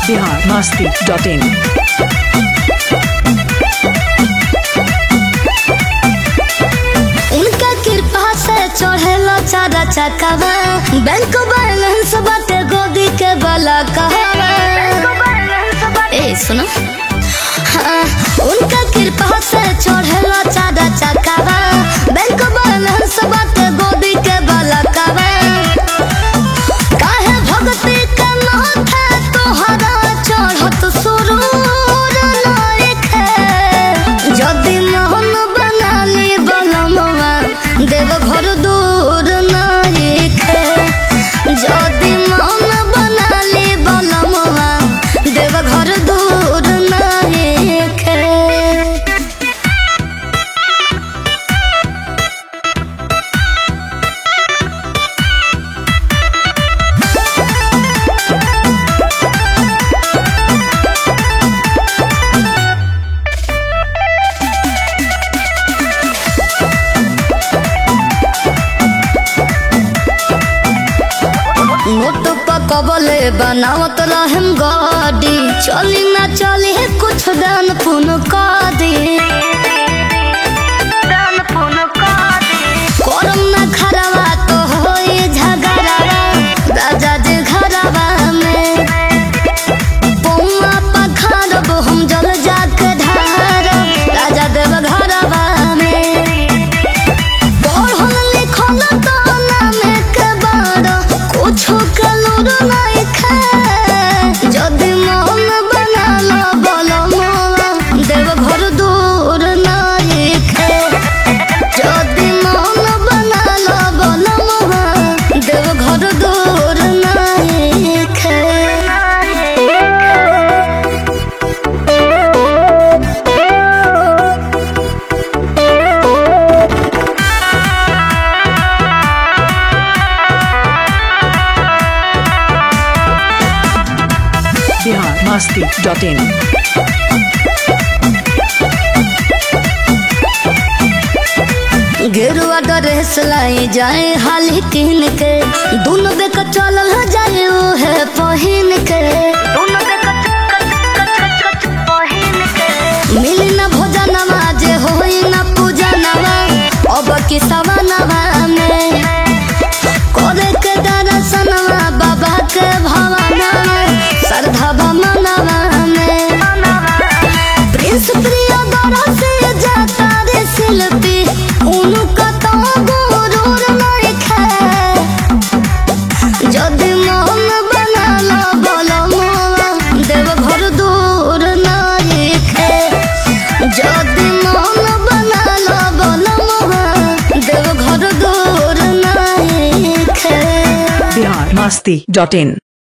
Bihar Masti dot in उनका कृपा से चढ़ेला चारा चकावा बैंक बैलेंस बाटे गोदी के बला कहवा ए सुनो हाँ, उनका कृपा से चढ़ेला चारा चकावा बैंक बैलेंस बाटे गोदी के बला कहवा काहे भक्ति के माथे तोहरा चढ़त सुरूर लायके जदि मोहन बनाली बलमवा देव घर दूर नायके जदि मोहन बनाली बलमवा देव घर दूर नायके नोट पकबले बनावत रहम गाड़ी चली ना चली है कुछ दान पुन का दे करम ना खराबा तो होई झगड़ा राजा जे घरवा में पौआ पखारब हम जल जाके ढार राजा देव घरवा में पढ़ल लिखल तो नामे के बाड़ कुछो के लूर नहीं खा जदि मन बना लो बोलो मोला देव घर दूर नहीं खे जदि मन बना लो बोलो मोला देव घर दूर नहीं खे बिहार मस्ती डॉट इन गेरुआ ड्रेस लाई जाए हाली किन के दोनों बेक चलल जाए है पहिन के मिली न भोजनवा जे होई न पूजनवा अब की सवनवा में करे के दर्शनवा बाबा के भवनवा श्रद्धा मनवा में प्रिंस प्रिय दरा से जाता रे शिल्पी उनका तो गुरूर नहीं खे जदि मन बना लो बोलो मोला देव घर दूर नहीं खे जदि मन बना लो बोलो मोला देव घर दूर नहीं खे बिहार मस्ती डॉट इन